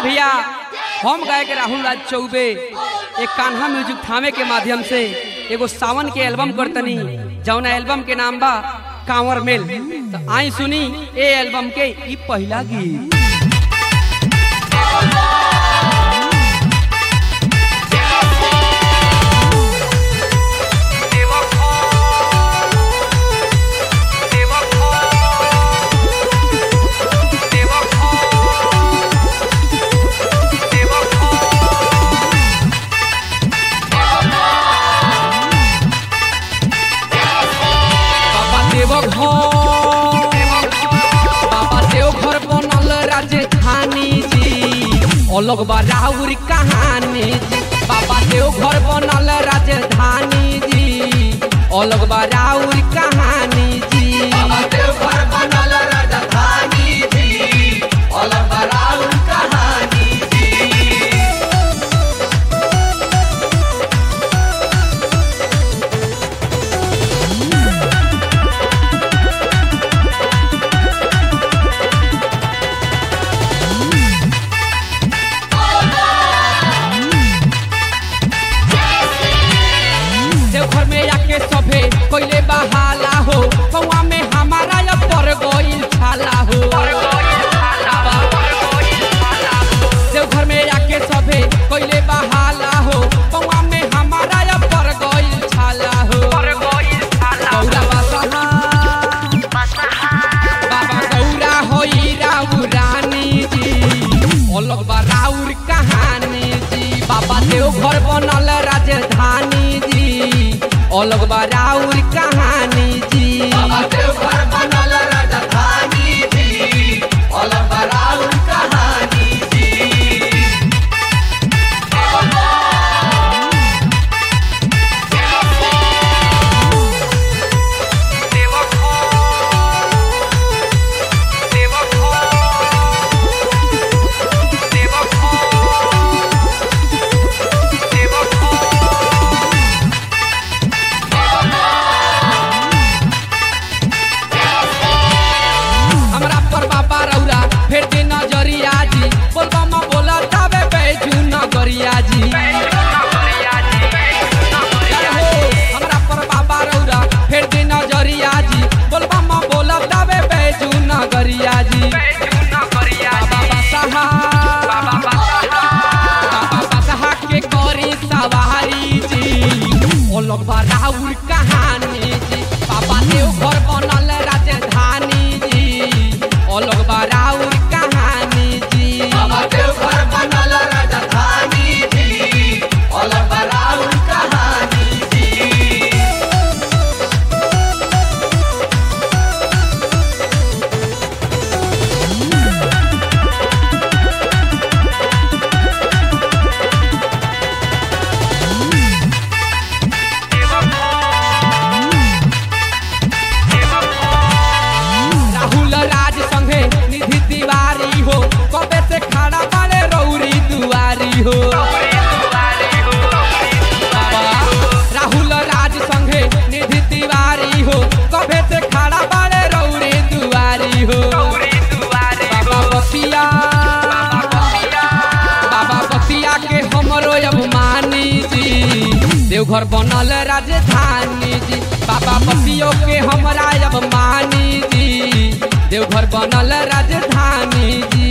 भैया हम गायक राहुल राज चौबे एक कान्हा म्यूजिक थामे के माध्यम से एगो सावन के एल्बम करतनी जौना एल्बम के नाम बा कांवर मेल तो आई सुनी ए एल्बम के ई पहला गीत बाबा देव घर बाबा देव घर बनल राजधानी जी अलग बा राउर कहानी जी बाबा देव घर बनल राजधानी जी अलग बा राउर कहानी जी देवघर में आके सभे पहले बहाला हो पौआ में हमारा या पर गइल छाला हो देवघर में आके सभे पहले बहाला हो पौआ में हमारा या पर गइल छाला हो गौरा बसहा बाबा गौरा होई राउ रानी जी अलग बा राउर कहानी जी बाबा देव घर बनल राजधानी जी अलग बा राउर कहानी जी हमरा पर बाबा रौरा फेर के नजरिया जी बोलबा म बोला ताबे बैजू नगरिया जी हो, हमरा पर बाबा रौरा फेर के नजरिया जी बोलबा म बोला ताबे बैजू नगरिया जी बाबा बसहा बाबा बसहा के करी सवारी जी अलग बा राउर कहानी जी बाबा देव घर बनल राजधानी जी अलग बा राउर कहानी जी राहुल राज संगे निधि तिवारी हो कबे से खड़ा बाड़े रौरी दुआरी हो बाबा, राहुल राज संगे निधि तिवारी हो कबे से खड़ा बाड़े रौरी दुआरी हो बाबा बसिया बाबा बसिया के हमरो अभिमानी जी देवघर बनल राजधानी जी बाबा बसियो के हमरा अभिमानी जी देवघर बनल राजधानी जी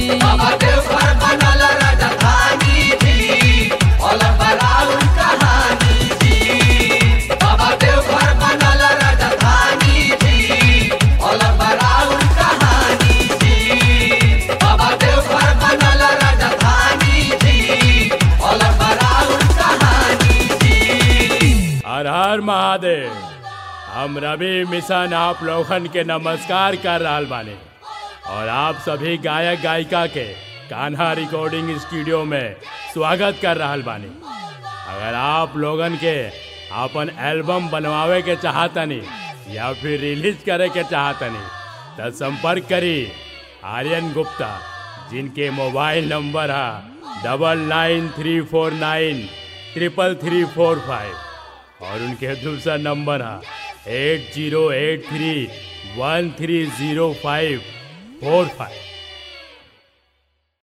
हर हर महादेव हम रवि मिशन आप लोगन के नमस्कार कर रहल बानी और आप सभी गायक गायिका के कान्हा रिकॉर्डिंग स्टूडियो में स्वागत कर रहल बानी अगर आप लोगन के अपन एल्बम बनवावे के चाहतनी या फिर रिलीज करे के चाहतनी तो संपर्क करी आर्यन गुप्ता जिनके मोबाइल नंबर है double nine three four nine triple three four five और उनके दूसरा नंबर है eight zero eight three one three zero five four five